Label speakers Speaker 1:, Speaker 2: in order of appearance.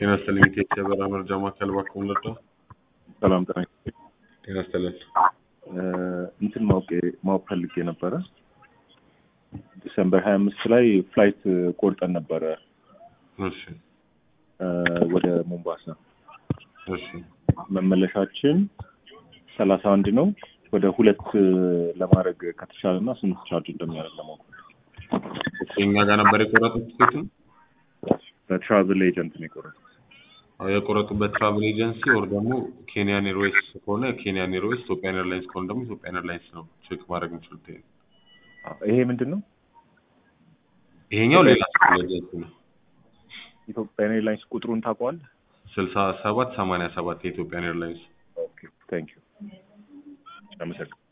Speaker 1: ጤና ይስጥልኝ ኢትዮጵያ የበረራ መረጃ ማዕከል እባክዎ ልርዳዎ?
Speaker 2: ሰላም ጤና ይስጥልኝ።
Speaker 1: ጤና ይስጥልን።
Speaker 2: እንትን ማወቅ ማወቅ ፈልጌ ነበረ። ዲሰምበር ሀያ አምስት ላይ ፍላይት ቆርጠን ነበረ
Speaker 1: እሺ
Speaker 2: ወደ ሞምባሳ።
Speaker 1: እሺ
Speaker 2: መመለሻችን ሰላሳ አንድ ነው። ወደ ሁለት ለማድረግ ከተቻለ እና ስንት ቻርጅ እንደሚያደርግ ለማወቅ
Speaker 1: እኛ ጋር ነበር የቆረጡት ቲኬቱን?
Speaker 2: በትራቭል ኤጀንት ነው የቆረጡት።
Speaker 1: አዎ የቆረጡበት ትራቭል ኤጀንሲ ወር ደግሞ ኬንያን ኤርዌይስ ከሆነ ኬንያን ኤርዌይስ፣ ኢትዮጵያን ኤርላይንስ ከሆነ ደግሞ ኢትዮጵያን ኤርላይንስ ነው ቼክ ማድረግ የሚችሉት። ይሄ
Speaker 2: ይሄ ምንድን ነው?
Speaker 1: ይሄኛው ሌላ ትራቭል ኤጀንሲ ነው።
Speaker 2: ኢትዮጵያን ኤርላይንስ ቁጥሩን ታውቀዋለህ?
Speaker 1: ስልሳ ሰባት ሰማንያ ሰባት የኢትዮጵያን ኤርላይንስ
Speaker 2: ኦኬ ታንክ ዩ አመሰግናለሁ።